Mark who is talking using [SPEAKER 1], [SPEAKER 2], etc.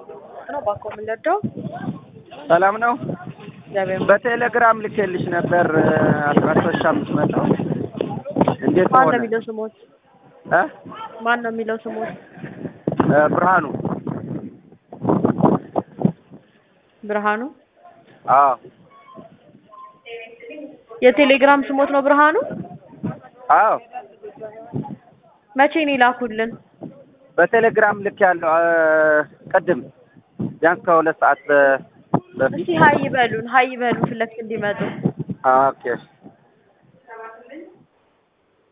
[SPEAKER 1] ነው ባኮ የምንረዳው።
[SPEAKER 2] ሰላም ነው።
[SPEAKER 1] እግዚአብሔር ይመስገን።
[SPEAKER 2] በቴሌግራም ልኬልሽ ነበር አስራ ሶስት ሺህ አምስት መቶ እንዴት
[SPEAKER 1] ማን ነው
[SPEAKER 2] ሆነ?
[SPEAKER 1] የሚለው ስሞት?
[SPEAKER 2] እ
[SPEAKER 1] ማን ነው የሚለው ስሞት?
[SPEAKER 2] እ ብርሃኑ
[SPEAKER 1] ብርሃኑ።
[SPEAKER 2] አዎ
[SPEAKER 1] የቴሌግራም ስሞት ነው ብርሃኑ።
[SPEAKER 2] አዎ
[SPEAKER 1] መቼ ነው የላኩልን?
[SPEAKER 2] በቴሌግራም ልክ ያለው ቅድም ቢያንስ ከሁለት ሰዓት በ- በፊት
[SPEAKER 1] እስቲ ሀይ በሉን፣ ሀይ በሉን ፊት ለፊት እንዲመጡ።
[SPEAKER 2] ኦኬ